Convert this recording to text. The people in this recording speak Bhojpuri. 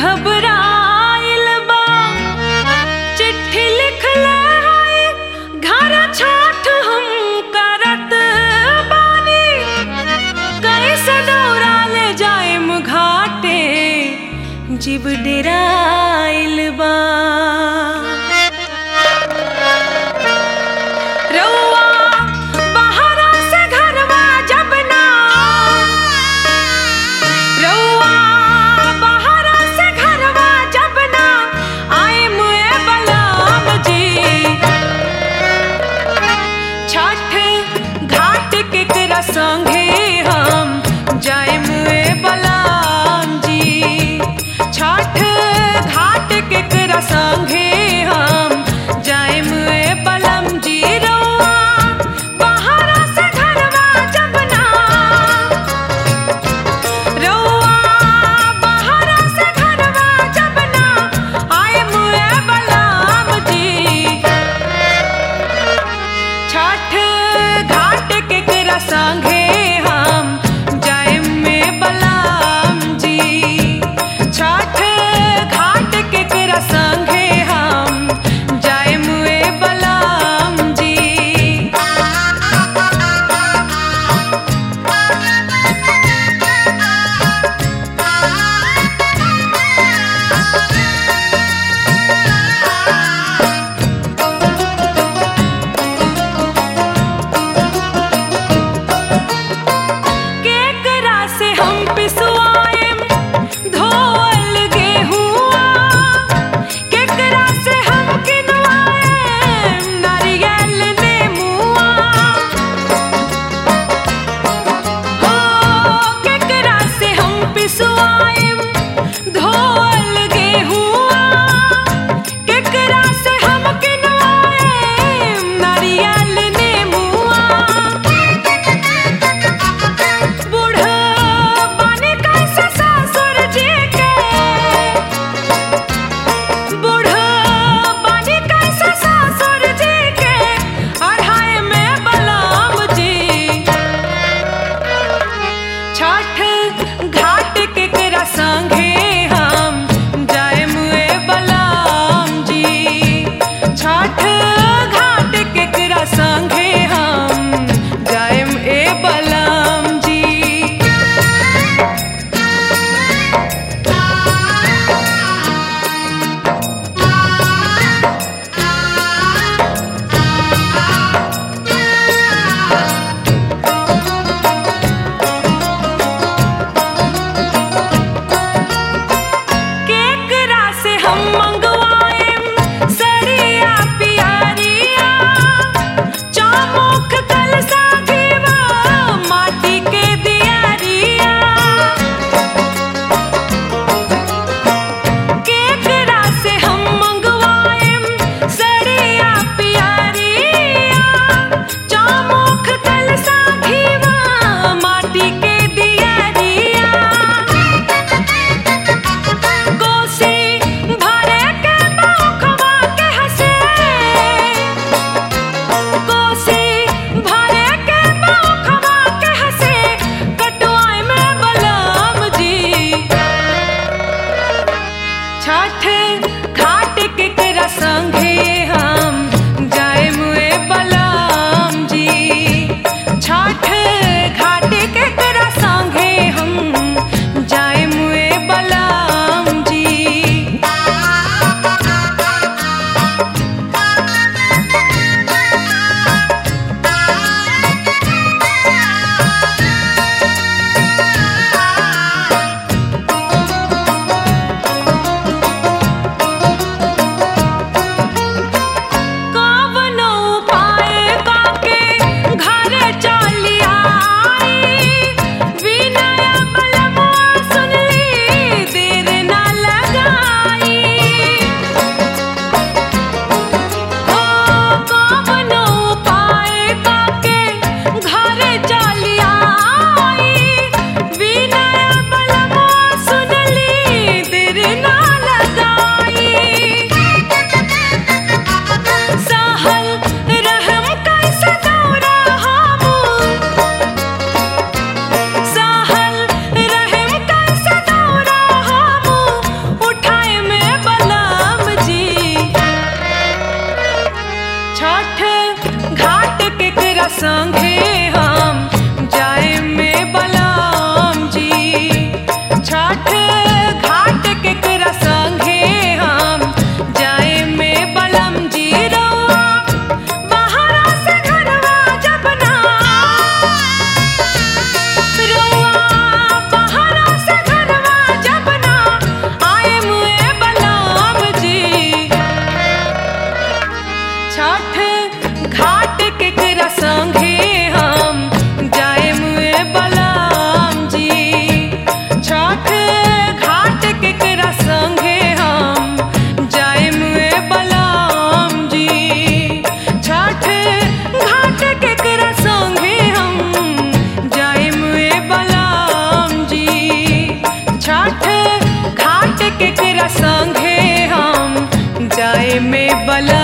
घबराइल बा चिट्ठी लिखले है घर छाठ हम करत बानी कैसे दौड़ा ले जाएम घाटे जीव डेराइल बा रउआ बहरा से घरवा जब ना रउआ बहरा से घरवा जब ना आए मुए बलाम जी छठ घाट के करा संगे हम जाए मुए बलाम जी छठ घाट के करा संगे हम जाए मुए बलम जी रउआ बहरा से घरवा जब ना रउआ बहरा से घरवा जब ना आए मुए बलाम जी छठ घाट के करा संगे हम जाए में बलाम जी छठ घाट के करा संगे हम जाए मुए बलाम जी केकरा से हम पिसवाएम धोअल गेहुआ केकरा से हम किनवाएम नारियल नेमुआ हो केकरा से हम पिसवाएम धोअल गेहुआ केकरा से हम किनवाएम नारियल नेमुआ बूढ़ा बानी कैसे ससुर जी के बूढ़ा बानी कैसे ससुर जी के अढ़ाई में बलाम जी छठ घाट के करा संगे हम जाए मुए बलाम जी छठ घाट के करा संगे हम जाए ए बलाम जी केकरा से हम मंगवाएम सड़िया पियरिया चामुख कलसा घीवा माटी के दियरिया केकरा से हम मंगवाएम सड़िया पियरिया चामुख कलसा घीवा माटी के दियरिया कोसी भरे के मौखवा के हसे कोसी भरे के मौखवा के हसे कटवाई में बलम जी छठ घाट के करा संगे हम जाए मुए बलम जी छठ घाट के करा संगे हम जाए मुए बलम जी में बलम